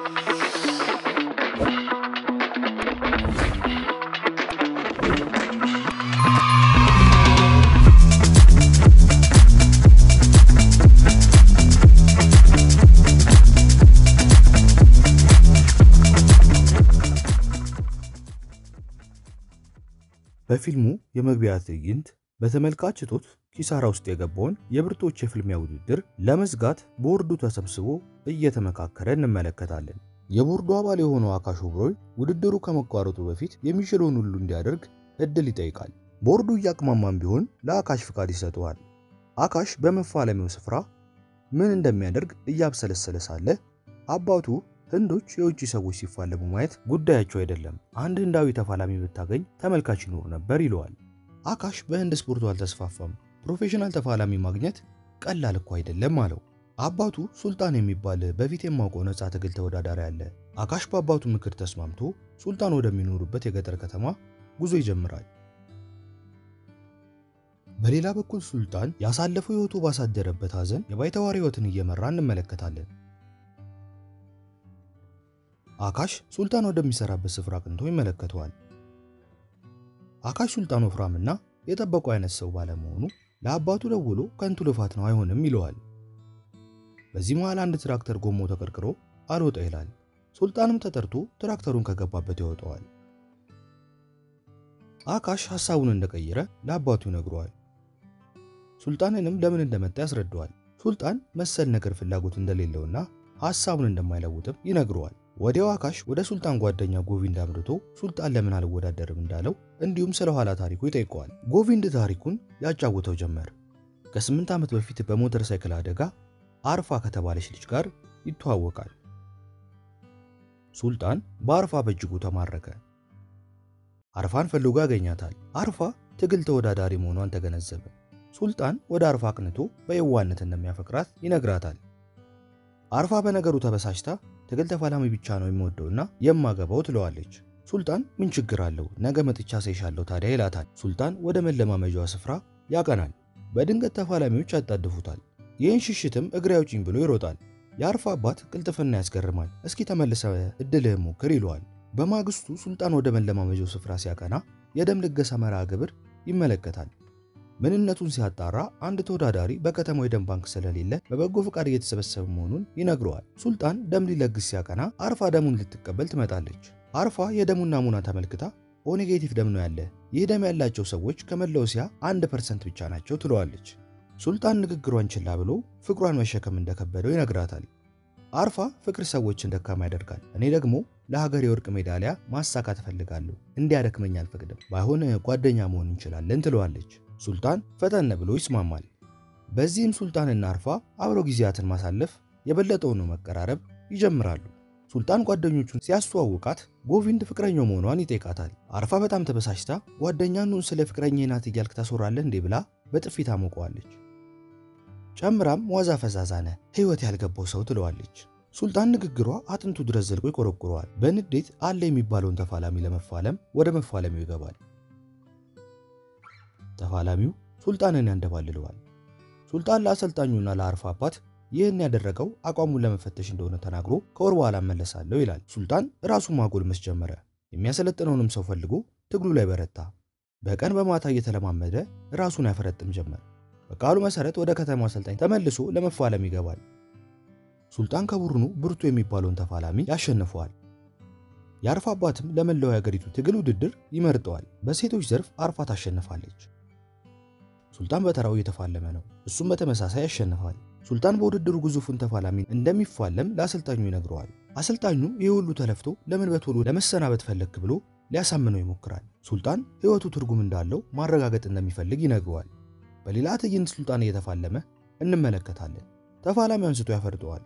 በፊልሙ የመግቢያ ትዕይንት በተመልካች እጦት ኪሳራ ውስጥ የገባውን የብርቶች የፍልሚያ ውድድር ለመዝጋት ቦርዱ ተሰብስቦ እየተመካከረ እንመለከታለን። የቦርዱ አባል የሆነው አካሽ ኦብሮይ ውድድሩ ከመቋረጡ በፊት የሚችለውን ሁሉ እንዲያደርግ እድል ይጠይቃል። ቦርዱ እያቅማማም ቢሆን ለአካሽ ፍቃድ ይሰጠዋል። አካሽ በመፋለሚያው ስፍራ ምን እንደሚያደርግ እያብሰለሰለ ሳለ አባቱ ህንዶች የውጭ ሰዎች ሲፋለሙ ማየት ጉዳያቸው አይደለም፣ አንድ ህንዳዊ ተፋላሚ ብታገኝ ተመልካች ይኖር ነበር ይለዋል። አካሽ በህንድ ስፖርቱ አልተስፋፋም፣ ፕሮፌሽናል ተፋላሚ ማግኘት ቀላል እኮ አይደለም አለው። አባቱ ሱልጣን የሚባል በፊት የማውቀው ነፃ ትግል ተወዳዳሪ አለ። አካሽ በአባቱ ምክር ተስማምቶ ሱልጣን ወደሚኖሩበት የገጠር ከተማ ጉዞ ይጀምራል። በሌላ በኩል ሱልጣን ያሳለፈው ህይወቱ ባሳደረበት ሐዘን የባይተዋር ህይወትን እየመራ እንመለከታለን። አካሽ ሱልጣን ወደሚሰራበት ስፍራ አቅንቶ ይመለከተዋል። አካሽ ሱልጣን ወፍራምና የጠበቀው አይነት ሰው ባለመሆኑ ለአባቱ ደውሎ ከንቱ ልፋት ነው አይሆንም ይለዋል። በዚህ መሃል አንድ ትራክተር ጎማው ተቀርቅሮ አልወጣ ይላል። ሱልጣንም ተጠርቶ ትራክተሩን ከገባበት ያወጣዋል። አካሽ ሐሳቡን እንደቀየረ ለአባቱ ይነግረዋል። ሱልጣንንም ለምን እንደመጣ ያስረዳዋል። ሱልጣን መሰል ነገር ፍላጎት እንደሌለውና ሐሳቡን እንደማይለውጥም ይነግረዋል። ወዲያው አካሽ ወደ ሱልጣን ጓደኛ ጎቪንድ አምርቶ ሱልጣን ለምን አልወዳደርም እንዳለው እንዲሁም ስለ ኋላ ታሪኩ ይጠይቀዋል። ጎቪንድ ታሪኩን ያጫውተው ጀመር። ከስምንት ዓመት በፊት በሞተር ሳይክል አደጋ አርፋ ከተባለች ልጅ ጋር ይተዋወቃል። ሱልጣን በአርፋ በእጅጉ ተማረከ። አርፋን ፈልጎ ያገኛታል። አርፋ ትግል ተወዳዳሪ መሆኗን ተገነዘበ። ሱልጣን ወደ አርፋ አቅንቶ በየዋነት እንደሚያፈቅራት ይነግራታል። አርፋ በነገሩ ተበሳጭታ ትግል ተፋላሚ ብቻ ነው የምወደውና የማገባው ትለዋለች። ሱልጣን ምን ችግር አለው ነገ መጥቻ ሳይሻለው ታዲያ ይላታል። ሱልጣን ወደ መለማመጃዋ ስፍራ ያቀናል። በድንገት ተፋላሚዎች ያጣድፉታል። ይህን ሽሽትም እግሬ አውጪኝ ብሎ ይሮጣል። የአርፋ አባት ቅልጥፍና ያስገርማል። እስኪ ተመልሰ እድልህን ሞክር ይለዋል። በማግስቱ ሱልጣን ወደ መለማመጃው ስፍራ ሲያቀና የደም ልገሳ መርሃ ግብር ይመለከታል። ምንነቱን ሲያጣራ አንድ ተወዳዳሪ በከተማው የደም ባንክ ስለሌለ በበጎ ፈቃድ እየተሰበሰበ መሆኑን ይነግረዋል። ሱልጣን ደም ሊለግስ ሲያቀና አርፋ ደሙን ልትቀበል ትመጣለች። አርፋ የደሙን ናሙና ተመልክታ ኦ ኔጌቲቭ ደም ነው ያለ፣ ይህ ደም ያላቸው ሰዎች ከመላው እስያ አንድ ፐርሰንት ብቻ ናቸው ትለዋለች። ሱልጣን ንግግሯን ችላ ብሎ ፍቅሯን መሸከም እንደከበደው ይነግራታል። አርፋ ፍቅር ሰዎችን ደካማ ያደርጋል፣ እኔ ደግሞ ለሀገር የወርቅ ሜዳሊያ ማሳካት እፈልጋለሁ፣ እንዲያደክመኝ አልፈቅድም፣ ባይሆን ጓደኛ መሆን እንችላለን ትለዋለች። ሱልጣን ፈጠን ብሎ ይስማማል። በዚህም ሱልጣንና አርፋ አብረው ጊዜያትን ማሳለፍ የበለጠውን መቀራረብ ይጀምራሉ። ሱልጣን ጓደኞቹን ሲያስተዋውቃት ጎቪንድ ፍቅረኛው መሆኗን ይጠይቃታል። አርፋ በጣም ተበሳጭታ ጓደኛኑን ስለ ፍቅረኛ ናት እያልክ ታስወራለህ እንዴ ብላ በጥፊ ታሞቀዋለች። ጨምራም ዋዛ ፈዛዛ ነህ ሕይወት ያልገባው ሰው ትለዋለች። ሱልጣን ንግግሯ አጥንቱ ድረስ ዘልቆ ይቆረቁረዋል። በንዴት አለ የሚባለውን ተፋላሚ ለመፋለም ወደ መፋለሚው ይገባል። ተፋላሚው ሱልጣንን ያንደባልለዋል። ሱልጣን ለአሰልጣኙና ለአርፋ አባት ይህን ያደረገው አቋሙን ለመፈተሽ እንደሆነ ተናግሮ ከወር በኋላ እመለሳለሁ ይላል። ሱልጣን ራሱን ማጎልመስ ጀመረ። የሚያሰለጥነውንም ሰው ፈልጎ ትግሉ ላይ በረታ። በቀን በማታ እየተለማመደ ራሱን ያፈረጥም ጀመር። በቃሉ መሰረት ወደ ከተማው አሰልጣኝ ተመልሶ ለመፋለም ይገባል። ሱልጣን ከቡድኑ ብርቱ የሚባለውን ተፋላሚ ያሸንፈዋል። የአርፋ አባትም ለመላው የሀገሪቱ ትግል ውድድር ይመርጠዋል። በሴቶች ዘርፍ አርፋ ታሸንፋለች። ሱልጣን በተራው እየተፋለመ ነው። እሱም በተመሳሳይ ያሸንፋል። ሱልጣን በውድድሩ ግዙፉን ተፋላሚ እንደሚፋለም ለአሰልጣኙ ይነግረዋል። አሰልጣኙም ይህ ሁሉ ተለፍቶ ለምን በቶሎ ለመሰናበት ፈለግክ ብሎ ሊያሳምነው ይሞክራል። ሱልጣን ሕይወቱ ትርጉም እንዳለው ማረጋገጥ እንደሚፈልግ ይነግረዋል። በሌላ ትዕይንት ሱልጣን እየተፋለመ እንመለከታለን። ተፋላሚ አንስቶ ያፈርጠዋል።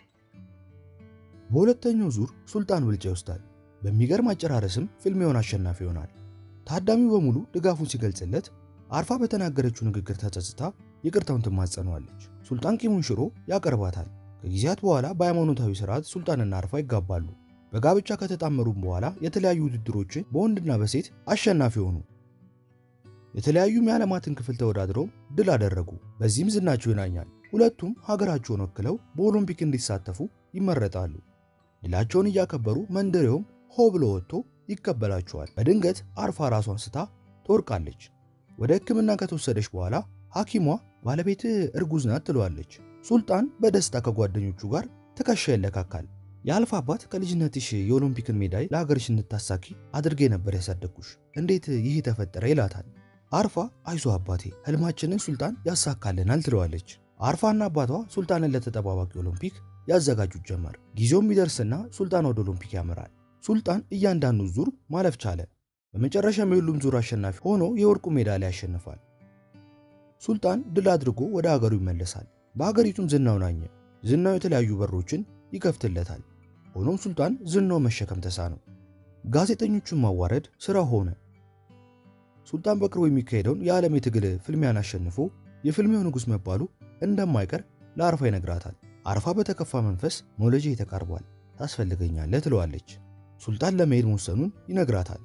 በሁለተኛው ዙር ሱልጣን ብልጫ ይወስዳል። በሚገርም አጨራረስም ፍልሚያውን አሸናፊ ይሆናል። ታዳሚው በሙሉ ድጋፉን ሲገልጽለት አርፋ በተናገረችው ንግግር ተጸጽታ ይቅርታውን ትማጸነዋለች። ሱልጣን ቂሙን ሽሮ ያቀርባታል። ከጊዜያት በኋላ በሃይማኖታዊ ስርዓት ሱልጣንና አርፋ ይጋባሉ። በጋብቻ ከተጣመሩም በኋላ የተለያዩ ውድድሮችን በወንድና በሴት አሸናፊ ሆኑ። የተለያዩም የዓለማትን ክፍል ተወዳድረው ድል አደረጉ። በዚህም ዝናቸው ይናኛል። ሁለቱም ሀገራቸውን ወክለው በኦሎምፒክ እንዲሳተፉ ይመረጣሉ። ድላቸውን እያከበሩ መንደሬውም ሆ ብሎ ወጥቶ ይቀበላቸዋል። በድንገት አርፋ ራሷን ስታ ትወርቃለች። ወደ ሕክምና ከተወሰደች በኋላ ሐኪሟ ባለቤት እርጉዝ ናት ትለዋለች። ሱልጣን በደስታ ከጓደኞቹ ጋር ትከሻ ይለካካል። የአልፋ አባት ከልጅነትሽ የኦሎምፒክን ሜዳይ ለሀገርሽ እንድታሳኪ አድርጌ ነበር ያሳደግኩሽ፣ እንዴት ይህ ተፈጠረ? ይላታል። አርፋ አይዞ አባቴ ህልማችንን ሱልጣን ያሳካልናል ትለዋለች። አርፋና አባቷ ሱልጣንን ለተጠባባቂ ኦሎምፒክ ያዘጋጁት ጀመር። ጊዜው የሚደርስና ሱልጣን ወደ ኦሎምፒክ ያመራል። ሱልጣን እያንዳንዱ ዙር ማለፍ ቻለ። በመጨረሻም የሁሉም ዙር አሸናፊ ሆኖ የወርቁ ሜዳሊያ ያሸንፋል። ሱልጣን ድል አድርጎ ወደ ሀገሩ ይመለሳል። በሀገሪቱም ዝናውን አኘ። ዝናው የተለያዩ በሮችን ይከፍትለታል። ሆኖም ሱልጣን ዝናው መሸከም ተሳነው። ጋዜጠኞቹን ማዋረድ ስራ ሆነ። ሱልጣን በቅርቡ የሚካሄደውን የዓለም የትግል ፍልሚያን አሸንፎ የፍልሚያው ንጉሥ መባሉ እንደማይቀር ለአርፋ ይነግራታል። አርፋ በተከፋ መንፈስ መውለጃ ተቃርቧል፣ ታስፈልገኛለህ ትለዋለች። ሱልጣን ለመሄድ መወሰኑን ይነግራታል።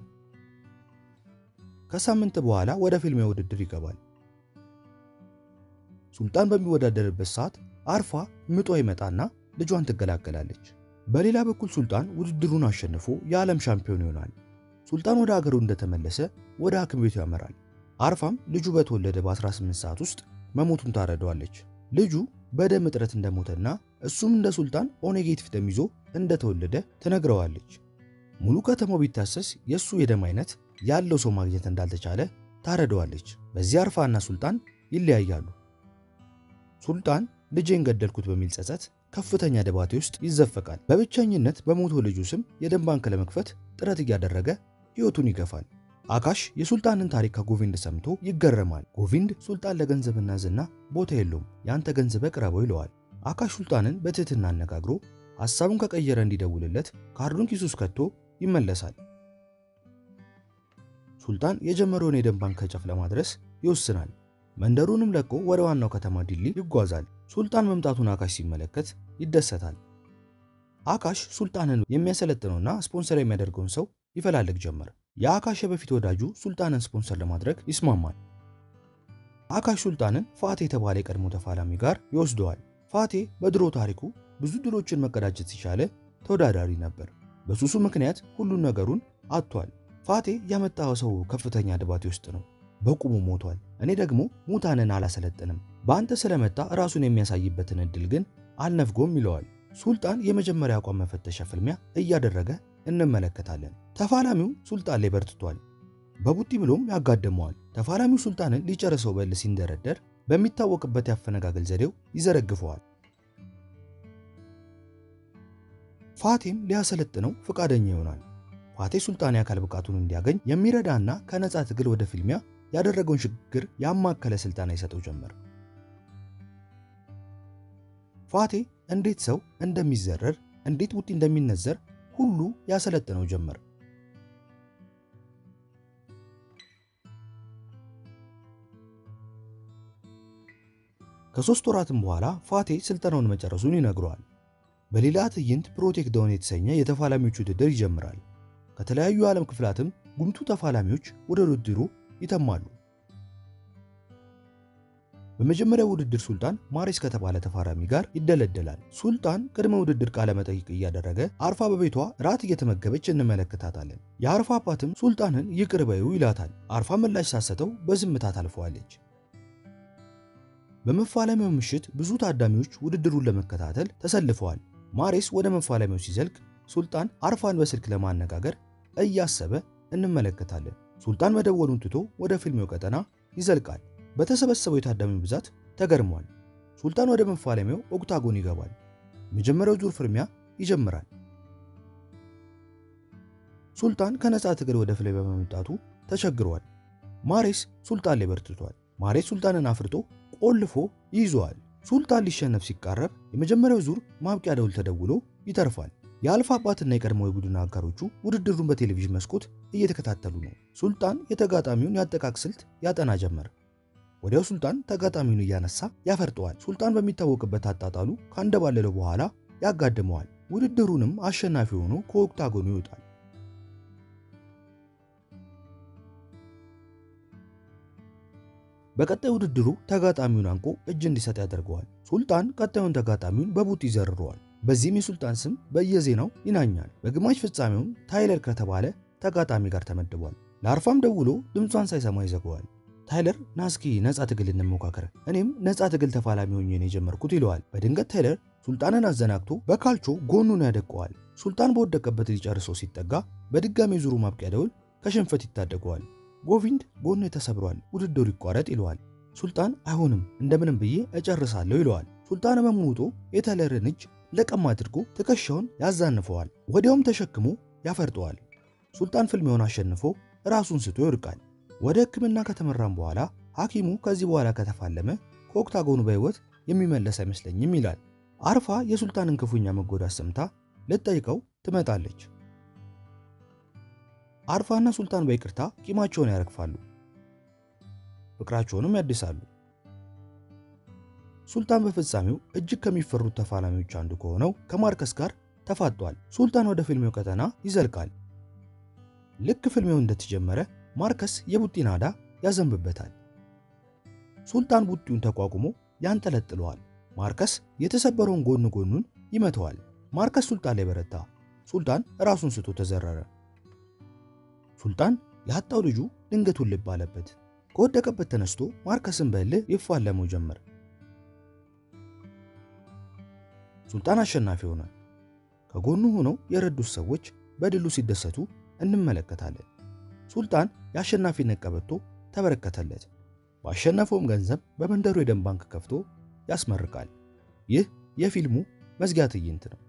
ከሳምንት በኋላ ወደ ፍልሚያ ውድድር ይገባል። ሱልጣን በሚወዳደርበት ሰዓት አርፋ ምጧ ይመጣና ልጇን ትገላገላለች። በሌላ በኩል ሱልጣን ውድድሩን አሸንፎ የዓለም ሻምፒዮን ይሆናል። ሱልጣን ወደ አገሩ እንደተመለሰ ወደ ሐኪም ቤቱ ያመራል። አርፋም ልጁ በተወለደ በ18 ሰዓት ውስጥ መሞቱን ታረደዋለች። ልጁ በደም እጥረት እንደሞተና እሱም እንደ ሱልጣን ኦ ኔጌቲቭ ደም ይዞ እንደተወለደ ትነግረዋለች። ሙሉ ከተማው ቢታሰስ የእሱ የደም አይነት ያለው ሰው ማግኘት እንዳልተቻለ ታረደዋለች። በዚህ አርፋና ሱልጣን ይለያያሉ። ሱልጣን ልጄን ገደልኩት በሚል ጸጸት ከፍተኛ ደባቴ ውስጥ ይዘፈቃል። በብቸኝነት በሞቶ ልጁ ስም የደም ባንክ ለመክፈት ጥረት እያደረገ ሕይወቱን ይገፋል። አካሽ የሱልጣንን ታሪክ ከጎቪንድ ሰምቶ ይገረማል። ጎቪንድ ሱልጣን ለገንዘብና ዝና ቦታ የለውም፣ ያንተ ገንዘብ ቅረበው ይለዋል። አካሽ ሱልጣንን በትህትና አነጋግሮ ሐሳቡን ከቀየረ እንዲደውልለት ካርዱን ኪሱ ውስጥ ከቶ ይመለሳል። ሱልጣን የጀመረውን የደም ባንክ ከጫፍ ለማድረስ ይወስናል። መንደሩንም ለቆ ወደ ዋናው ከተማ ዲሊ ይጓዛል። ሱልጣን መምጣቱን አካሽ ሲመለከት ይደሰታል። አካሽ ሱልጣንን የሚያሰለጥነውና ስፖንሰር የሚያደርገውን ሰው ይፈላልግ ጀመር። የአካሽ የበፊት ወዳጁ ሱልጣንን ስፖንሰር ለማድረግ ይስማማል። አካሽ ሱልጣንን ፋቴ የተባለ የቀድሞ ተፋላሚ ጋር ይወስደዋል። ፋቴ በድሮ ታሪኩ ብዙ ድሎችን መቀዳጀት ሲቻለ ተወዳዳሪ ነበር። በሱሱ ምክንያት ሁሉን ነገሩን አጥቷል። ፋቴ ያመጣው ሰው ከፍተኛ ድባቴ ውስጥ ነው። በቁሙ ሞቷል። እኔ ደግሞ ሙታንን አላሰለጥንም፣ በአንተ ስለመጣ ራሱን የሚያሳይበትን እድል ግን አልነፍጎም ይለዋል። ሱልጣን የመጀመሪያ አቋም መፈተሻ ፍልሚያ እያደረገ እንመለከታለን። ተፋላሚው ሱልጣን ላይ በርትቷል። በቡጢ ብሎም ያጋድመዋል። ተፋላሚው ሱልጣንን ሊጨርሰው በል ሲንደረደር በሚታወቅበት ያፈነጋገል ዘዴው ይዘረግፈዋል። ፋቴም ሊያሰለጥነው ፈቃደኛ ይሆናል። ፋቴ ሱልጣን የአካል ብቃቱን እንዲያገኝ የሚረዳና ከነፃ ትግል ወደ ፊልሚያ ያደረገውን ሽግግር ያማከለ ስልጠና ይሰጠው ጀመር። ፋቴ እንዴት ሰው እንደሚዘረር፣ እንዴት ቡጢ እንደሚነዘር ሁሉ ያሰለጥነው ጀመር። ከሶስት ወራትም በኋላ ፋቴ ስልጠናውን መጨረሱን ይነግረዋል። በሌላ ትዕይንት ፕሮቴክ ዳውን የተሰኘ የተፋላሚዎች ውድድር ይጀምራል። ከተለያዩ የዓለም ክፍላትም ጉምቱ ተፋላሚዎች ወደ ውድድሩ ይተማሉ። በመጀመሪያው ውድድር ሱልጣን ማሬስ ከተባለ ተፋላሚ ጋር ይደለደላል። ሱልጣን ቅድመ ውድድር ቃለ መጠይቅ እያደረገ አርፋ በቤቷ ራት እየተመገበች እንመለከታታለን። የአርፋ አባትም ሱልጣንን ይቅር በይው ይላታል። አርፋ ምላሽ ሳሰጠው በዝምታ ታልፈዋለች። በመፋለሚያው ምሽት ብዙ ታዳሚዎች ውድድሩን ለመከታተል ተሰልፈዋል። ማሬስ ወደ መፋለሚያው ሲዘልቅ ሱልጣን አርፋን በስልክ ለማነጋገር እያሰበ እንመለከታለን። ሱልጣን መደወሉን ትቶ ወደ ፊልሚያው ቀጠና ይዘልቃል። በተሰበሰበው የታዳሚ ብዛት ተገርሟል። ሱልጣን ወደ መፋለሚያው ኦክታጎን ይገባል። የመጀመሪያው ዙር ፍልሚያ ይጀምራል። ሱልጣን ከነፃ ትግል ወደ ፍልሚያ በመምጣቱ ተቸግሯል። ማሬስ ሱልጣን ላይ በርትቷል። ማሬስ ሱልጣንን አፍርጦ ቆልፎ ይይዘዋል። ሱልጣን ሊሸነፍ ሲቃረብ የመጀመሪያው ዙር ማብቂያ ደውል ተደውሎ ይተርፋል። የአልፋ አባትና የቀድሞ የቡድን አጋሮቹ ውድድሩን በቴሌቪዥን መስኮት እየተከታተሉ ነው። ሱልጣን የተጋጣሚውን የአጠቃቅ ስልት ያጠና ጀመር። ወዲያው ሱልጣን ተጋጣሚውን እያነሳ ያፈርጠዋል። ሱልጣን በሚታወቅበት አጣጣሉ ካንደባለለው በኋላ ያጋድመዋል። ውድድሩንም አሸናፊ ሆኖ ከኦክታጎኑ ይወጣል። በቀጣይ ውድድሩ ተጋጣሚውን አንቆ እጅ እንዲሰጥ ያደርገዋል። ሱልጣን ቀጣዩን ተጋጣሚውን በቡጥ ይዘርረዋል። በዚህም የሱልጣን ስም በየዜናው ይናኛል። በግማሽ ፍጻሜውም ታይለር ከተባለ ተጋጣሚ ጋር ተመድቧል። ለአርፋም ደውሎ ድምጿን ሳይሰማ ይዘገዋል። ታይለር ናስኪ ነፃ ትግል እንሞካከር፣ እኔም ነፃ ትግል ተፋላሚ ሆኜ ነው የጀመርኩት ይለዋል። በድንገት ታይለር ሱልጣንን አዘናግቶ በካልቾ ጎኑን ያደቀዋል። ሱልጣን በወደቀበት ሊጨርሰው ሲጠጋ በድጋሚ ዙሩ ማብቂያ ደውል ከሽንፈት ይታደገዋል። ጎቪንድ ጎኑ ተሰብሯል፣ ውድድሩ ይቋረጥ ይለዋል። ሱልጣን አይሆንም እንደምንም ብዬ እጨርሳለሁ ይለዋል። ሱልጣን በሙቶ የታይለርን እጅ ለቀም አድርጎ ትከሻውን ያዛንፈዋል። ወዲያውም ተሸክሞ ያፈርጠዋል። ሱልጣን ፍልሚያውን አሸንፎ ራሱን ስቶ ይወድቃል። ወደ ሕክምና ከተመራም በኋላ ሐኪሙ ከዚህ በኋላ ከተፋለመ ከኦክታጎኑ በሕይወት የሚመለስ አይመስለኝም ይላል። አርፋ የሱልጣንን ክፉኛ መጎዳት ሰምታ ልትጠይቀው ትመጣለች። አርፋና ሱልጣን በይቅርታ ቂማቸውን ያረግፋሉ፣ ፍቅራቸውንም ያድሳሉ። ሱልጣን በፍጻሜው እጅግ ከሚፈሩት ተፋላሚዎች አንዱ ከሆነው ከማርከስ ጋር ተፋጧል። ሱልጣን ወደ ፍልሚያው ቀጠና ይዘልቃል። ልክ ፍልሚያው እንደተጀመረ ማርከስ የቡጢ ናዳ ያዘንብበታል። ሱልጣን ቡጢውን ተቋቁሞ ያንጠለጥለዋል። ማርከስ የተሰበረውን ጎን ጎኑን ይመተዋል። ማርከስ ሱልጣን ላይ በረታ። ሱልጣን ራሱን ስቶ ተዘረረ። ሱልጣን ያጣው ልጁ ድንገቱን ልብ አለበት። ከወደቀበት ተነስቶ ማርከስን በእልህ ይፋለመው ጀመር። ሱልጣን አሸናፊ ሆነ። ከጎኑ ሆነው የረዱት ሰዎች በድሉ ሲደሰቱ እንመለከታለን። ሱልጣን የአሸናፊነት ቀበቶ ተበረከተለት። ባሸነፈውም ገንዘብ በመንደሩ የደም ባንክ ከፍቶ ያስመርቃል። ይህ የፊልሙ መዝጊያ ትዕይንት ነው።